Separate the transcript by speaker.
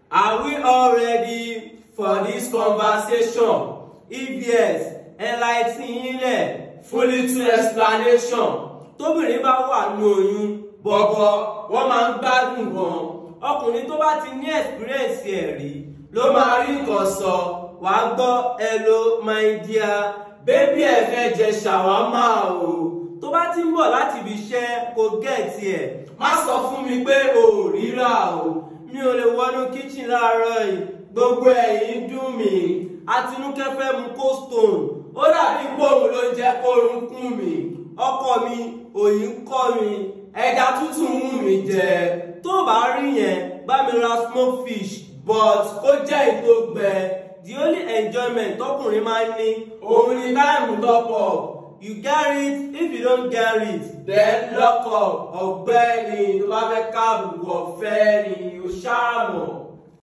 Speaker 1: Are we all ready for this conversation? If yes, enlighten ilẹ̀ fún little explanation. Tóbìnrin bá wà ní oyún bọ̀bọ̀ wọ́n máa ń gbádùn gan. Ọkùnrin tó bá ti ní experience ẹ̀ rí ló máa rí nǹkan sọ. Wàá gbọ́ hello my dear bébí ẹ̀ fẹ́ jẹ ṣàwámà o. Tó bá ti ń bọ̀ láti ibi iṣẹ́ kò gẹ̀ẹ́tì ẹ̀. Má sọ fún mi pé o ò ríra o mi ò lè wọnú kíchìn láàárọ̀ yìí gbogbo ẹ̀yìn dùn mí Àtinúkẹ́ fẹ́ mu cold stone ó dàbí gbóhùn ló jẹ́ kórun kún mi ọkọ mi òyìn kọ́ mi ẹja tútù ń wù mí jẹ tó bá rí yẹn bá mi ra smoked fish but kó jẹ́ ètò gbẹ the only enjoyment tọkùnrin máa ń ní òun ni táìmù tọpọ̀ you get it if you don't get it then lock up ọ̀gbẹ́ni tó bá fẹ́ káàbù ọ̀fẹ́ ni o ṣáà mọ̀.